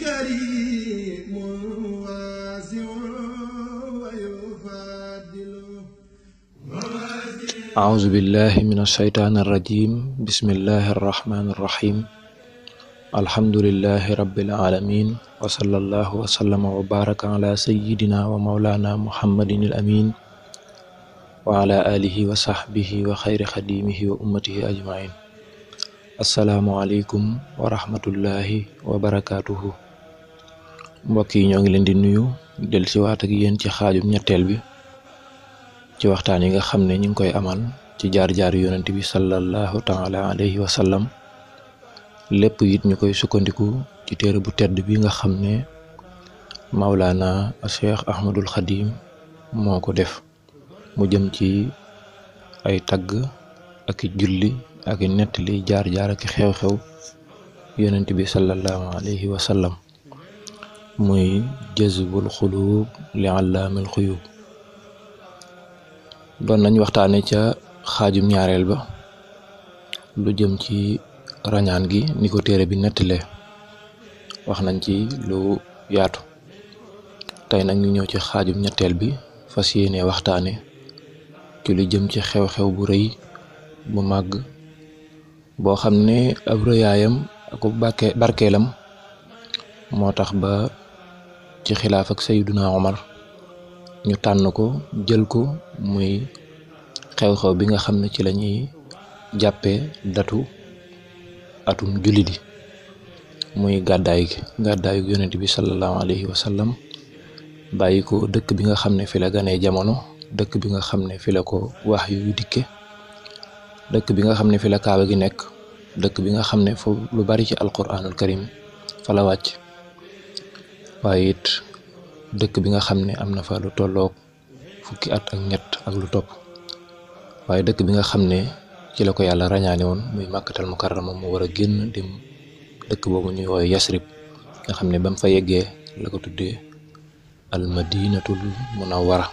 كريم واسع ويفضل أعوذ بالله من الشيطان الرجيم بسم الله الرحمن الرحيم الحمد لله رب العالمين وصلى الله وسلم وبارك على سيدنا ومولانا محمد الأمين وعلى آله وصحبه وخير خديمه وأمته أجمعين السلام عليكم ورحمة الله وبركاته mbokk yi ñoo ngi leen di nuyu del si waat ak yéen ci xaajum ñetteel bi ci waxtaan yi nga xam ne ñu ngi koy amal ci jaar-jaar yonent bi sallallahu taala alayhi wa sallam lépp it ñu koy sukkandiku ci téere bu tedd bi nga xam ne Maulana Cheikh Ahmadul Xadim moo ko def mu jëm ci ay tagg ak i julli ak i nettali jaar-jaar ak i xew-xew yonent bi sallallahu alayhi wa sallam muy jazbul xuluub li allaamil xuyuub doon nañ waxtaane ca xaajum ñaareel ba lu jëm ci rañaan gi ni ko téere bi nettalee wax nañ ci lu yaatu tey nag ñu ñëw ci xaajum ñetteel bi fas yéene waxtaane ci lu jëm ci xew-xew bu rëy bu màgg boo xam ne ab rëyaayam ak barke barkeelam moo tax ba ci xilaaf ak Sayyiduna Omar ñu tànn ko jël ko muy xew-xew bi nga xam ne ci la ñuy jàppee datu atum jullit yi muy gàddaay gi gàddaayu yonent bi sallallahu alayhi wa sallam bàyyi ko dëkk bi nga xam ne fi la ganee jamono dëkk bi nga xam ne fi la ko wax yu dikke dëkk bi nga xam ne fi la kaaba gi nekk dëkk bi nga xam ne foofu lu bari ci alquranul karim fa la wàcc waaye it dëkk bi nga xam ne am na fa lu tolloog fukki at ak ñett ak lu topp waaye dëkk bi nga xam ne ci la ko yàlla rañaane woon muy màkkatal mukarrama mu war a génn dem dëkk boobu ñuy woowe yasrib nga xam ne ba mu fa yeggee la ko tuddee al madinatul munawwara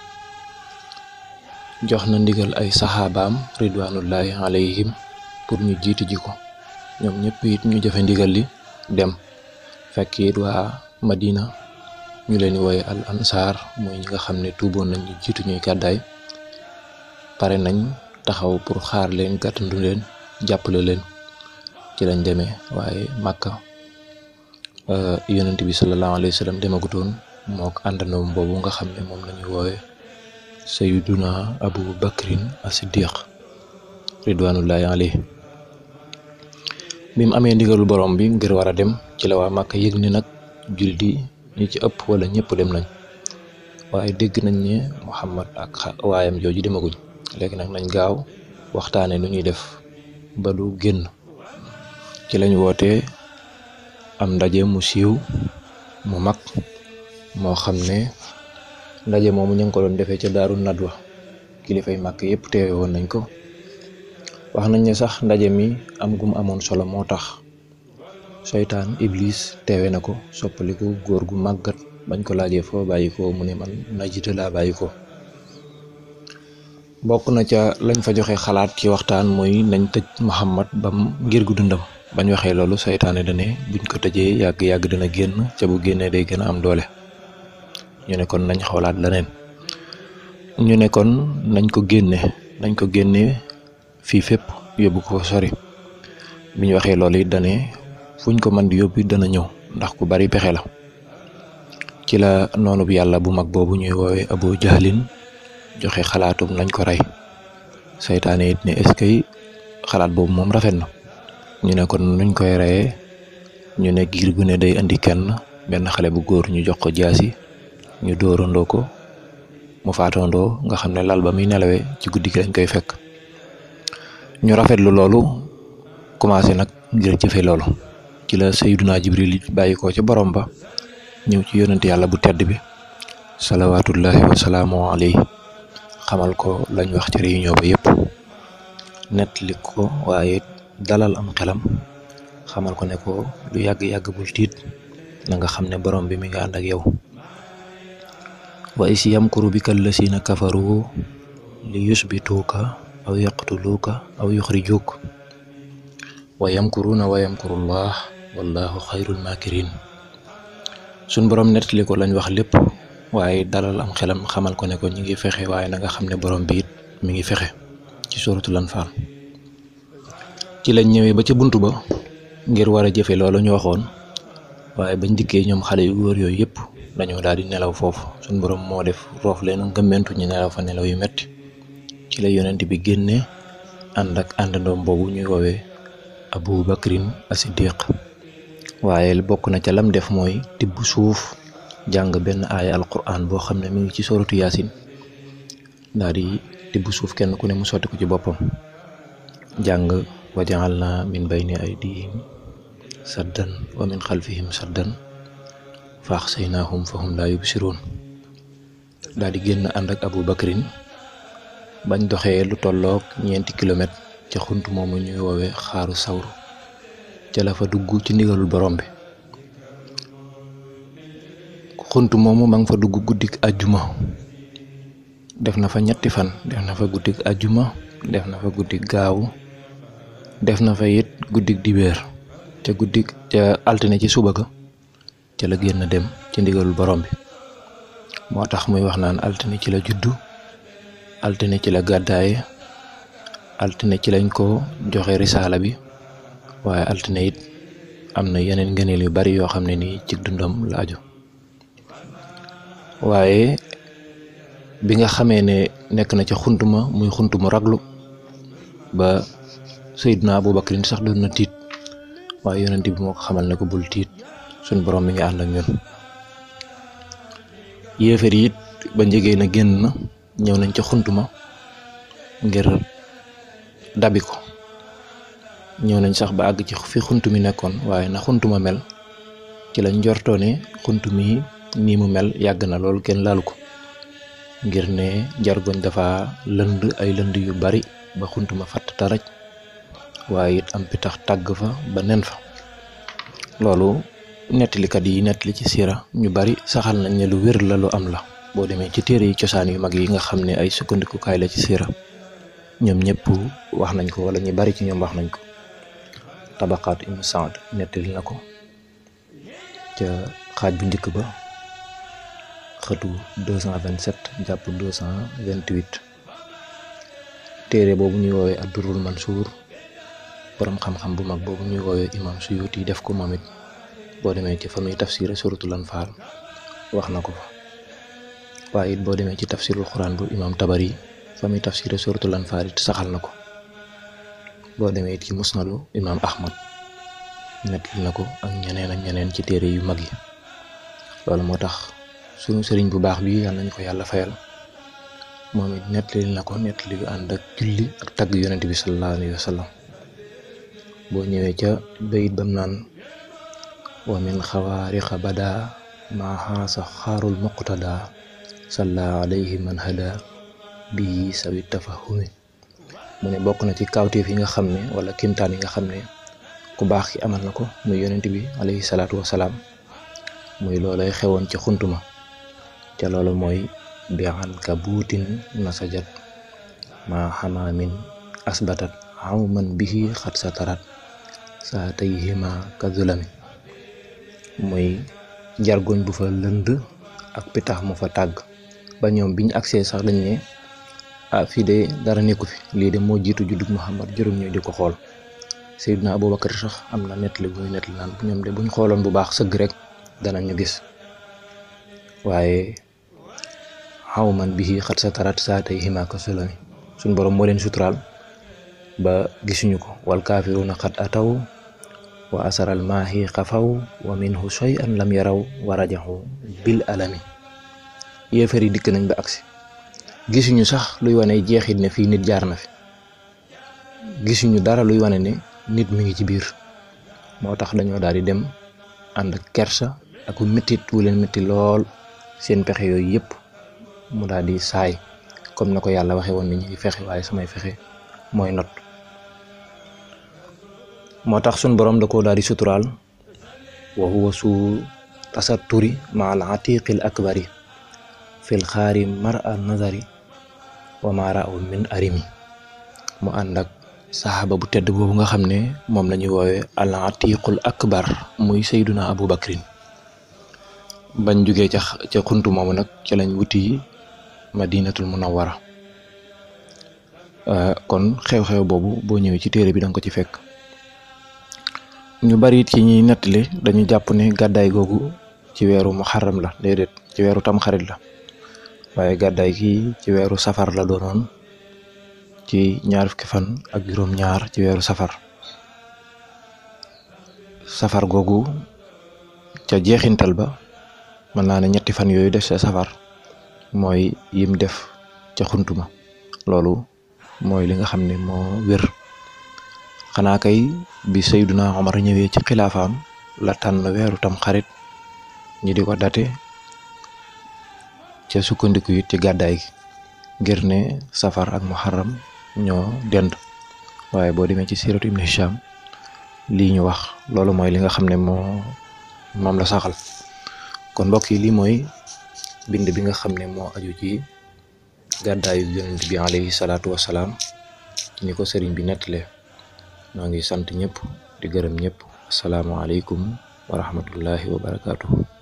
jox na ndigal ay saxaabaam ridwanullahi alayhim pour ñu jiitu ji ko ñoom ñëpp it ñu jëfe ndigal li dem fekk it waa madina ñu leen di wooye al ansaar mooy ñi nga xam ne tuuboon nañ ñu jiitu ñuy gàddaay pare nañ taxaw pour xaar leen gàttandu leen jàppale leen ci lañ demee waaye màkka yonent bi sallallahu alayhi wa sallam demagutoon moo ko àndandoom boobu nga xam ne moom lañuy woowe sayiduna abu bakrin as-siddiq ridwanullahi alayhi bi mu amee ndigalu borom bi ngir war a dem ci la waa màkka yëg ni nag jullit yi ñi ci ëpp wala ñëpp dem nañ waaye dégg nañ ne Muhammad ak waayam jooju demaguñ léegi nag nañ gaaw waxtaane nu ñuy def ba du génn ci lañ wootee am ndaje mu siiw mu mag moo xam ne ndaje moomu ñu ngi ko doon defee ca daaru nadwa kilifay màkk yëpp teewe woon nañ ko wax nañ ne sax ndaje mi am gum amoon solo moo tax seytaan iblis teewe na ko soppaliku góor gu màggat bañ ko laajee foo bàyyi ko mu ne man najita laa bàyyi ko bokk na ca lañ fa joxe xalaat ci waxtaan mooy nañ tëj Muhammad bam ngir gu dundam bañ waxee loolu seytaane dane buñ ko tëjee yàgg-yàgg dina génn ca bu génnee day gën a am doole ñu ne kon nañ xoolaat leneen ñu ne kon nañ ko génne nañ ko génne fii fépp yóbbu ko sori biñ waxee loolu it dane fuñ ko mën di yóbbu dana ñëw ndax ku bari pexe la ci la noonu bi yàlla bu mag boobu ñuy woowee Abu Jahlin joxe xalaatum nañ ko rey seytaane it ne est-ce que xalaat boobu moom rafet na ñu ne kon nuñ koy reyee ñu ne giir gu ne day indi kenn benn xale bu góor ñu jox ko jaasi ñu dóorandoo ko mu faatandoo nga xam ne lal ba muy nelawee ci guddi gi lañ koy fekk ñu rafetlu loolu commencé nag ngir jëfe loolu ci la Sayyiduna Jibril bàyyi ko ca borom ba ñëw ci yonent yàlla bu tedd bi salawaatullahi wa salaamu alayhi xamal ko lañ wax ci réunion ba yépp nettali ko waaye dalal am xelam xamal ko ne ko lu yàgg-yàgg bul tiit na nga xam ne borom bi mi nga ànd ak yow wa is yamkuru bika allasina kafaru li yusbituuka aw yaqtuluuka aw yuxrijuuk wa yamkuruuna wa yamkurullah wallahu xayrul makirin suñ borom nettali ko lañ wax lépp waaye dalal am xelam xamal ko ne ko ñi ngi fexe waaye na nga xam ne borom bi it mi ngi fexe ci suratul Anfaal ci lañ ñëwee ba ca bunt ba ngir war a jëfe loolu ñu waxoon waaye bañ dikkee ñoom xale yu góor yooyu yëpp dañoo daal di nelaw foofu suñ borom moo def roof leen ngëmmentu ñu nelaw fa nelaw yu metti ci la yonent bi génnee ànd ak àndandoom boobu ñuy woowee Abu Bakrin As-Siddiq waaye bokk na ca lam def mooy tibb suuf jàng benn aaya alquran boo xam ne mi ngi ci soratu yaasin daal di tibb suuf kenn ku ne mu sotti ko ci boppam jàng wa ja'alna min bayni aydihim saddan wa min xalfihim saddan fa axsaynaahum fa hum laa yubsiruun daal di génn ànd ak Abu Bakrin bañ doxee lu tolloog ñeenti kilomètre ca xunt moomu ñuy woowee xaaru sawru ca la fa dugg ci ndigalul borom bi xunt moomu ma nga fa dugg guddik ajjuma def na fa ñetti fan def na fa guddik ajjuma def na fa guddik gaawu def na fa it guddik dibeer ca guddik ca altine ci suba ga ca la génn dem ci ndigalul borom bi moo tax muy wax naan altine ci la juddu altine ci la gàddaaye altine ci lañ ko joxe risaala bi waaye altine it am na yeneen ngëneel yu bari yoo xam ne nii ci dundam la aju waaye bi nga xamee ne nekk na ca xuntuma muy xuntumu raglu ba Seydina Abu Bakrin sax doon na tiit waaye yonent bi moo ko xamal ne ko bul tiit suñ borom mi ngi ànd ak ñun yéefar yi it ba njegee na génn na ñëw nañ ca xuntuma ngir dabi ko ñëw nañ sax ba àgg ci fi xunt mi nekkoon waaye na xuntuma mel ci lañ njortoo ne xunt mi nii mu mel yàgg na loolu kenn laalu ko ngir ne jargoñ dafa lënd ay lënd yu bari ba xuntuma fatt taraj waaye it am pitax tàgg fa ba nen fa loolu nettalikat yi nettali ci siira ñu bari saxal nañ ne lu wér la lu am la boo demee ci téere yi cosaan yu mag yi nga xam ne ay sukkandikukaay la ci siira ñoom ñëpp wax nañ ko wala ñu bari ci ñoom wax nañ ko tabaqaat ibnu Saad nettali na ko ca xaaj bu njëkk ba xëtu 227 jàpp 228 téere boobu ñuy woowee addurul mansuur borom xam-xam bu mag boobu ñuy woowee imam Suyuti def ko moom it boo demee ci fa muy tafsir suratul anfaal wax na ko fa waaye it boo demee ci tafsirul xuraan bu imam tabari fa muy tafsir suratul anfaal it saxal na ko boo demee it ci musnadu imam ahmad nettali na ko ak ñeneen ak ñeneen ci téere yu mag yi loolu moo tax sunu sëriñ bu baax bi yàlla nañu ko yàlla fayal moom it nettali na ko nettali yu ànd ak julli ak tagg yonent bi sallallahu alayhi wa sallam boo ñëwee ca bayit bam naan wa min xawaariqa bada maa xaasa xaarul muqtada salla alayhi man hada bii sawi tafahumi mu ne bokk na ci kawteef yi nga xam ne wala kimtaan yi nga xam ne ku baax ki amal na ko muy yonent bi alayhi salaatu wasalaam muy loolay xewoon ci xuntuma ca loolu mooy bi an ka buutin nasajat maa xamaamin asbatat xaw man bihi xat sa tarat saa tey hima ka zulami muy jargoñ bu fa lënd ak pitax mu fa tàgg ba ñoom biñ agsee sax dañ ne ah fii de dara nekku fi lii de moo jiitu juddug Muhammad juróom ñooy di ko xool Seydina Abubakar sax am na nettali bu muy nettali naan ñoom de buñ xooloon bu baax sëgg rek danañu gis waaye xaw man bi xat sa tarat saa tey hima ka zulami suñ borom moo leen suturaal ba gisuñu ko wal kaafiruuna xat ataw wa asaral maahi xafaw wa minhu shay'an lam yaraw wa rajaxu bil alami yéefar yi dikk nañ ba agsi gisuñu sax luy wane jeexit ne fii nit jaar na fi gisuñu dara luy wane ne nit mi ngi ci biir moo tax dañoo daal di dem ànd ak kersa ak mettit wu leen metti lool seen pexe yooyu yëpp mu daal di saay comme na ko yàlla waxe woon ne ñu ngi fexe waaye samay fexe mooy not moo tax sun borom da koo daal di suturaal wa huwa su tasatturi ma al atiqil akbari fil xaari mar a nazari wa ma raaw min arimi mu ànd ak saxaaba bu tedd boobu nga xam ne moom la ñuy woowee al atiqul akbar muy sayduna abu bakrin bañ jugee ca ca xuntu moomu nag ca lañ wuti madinatul munawwara kon xew-xew boobu boo ñëwee ci téere bi danga ko ci fekk ñu bari it ci ñuy nettali dañu jàpp ne gàddaay googu ci weeru muharram la déedéet ci weeru tamxarit la waaye gàddaay gi ci weeru safar la doonoon ci ñaar fukki fan ak juróom-ñaar ci weeru safar safar googu ca jeexintal ba mën naa ne ñetti fan yooyu def sa safar mooy yim def ca xuntuma loolu mooy li nga xam ne moo wér xanaa kay bi Seyduna Omar ñëwee ci xilaafaam la tànn weeru tam xarit ñi di ko date ca sukkandiku it ci gàddaay gi ngir ne safar ak muharram ñoo dend waaye boo demee ci siiratu Ibn Hisham lii ñu wax loolu mooy li nga xam ne moo moom la saxal kon mbokk yi lii mooy bind bi nga xam ne moo aju ci gàddaayu yonent bi alayhi salaatu wasalaam ci ni ko sëriñ bi nettalee maa ngi sant ñëpp di gërëm ñëpp asalaamaaleykum wa rahmatullahi wa barakaatuhu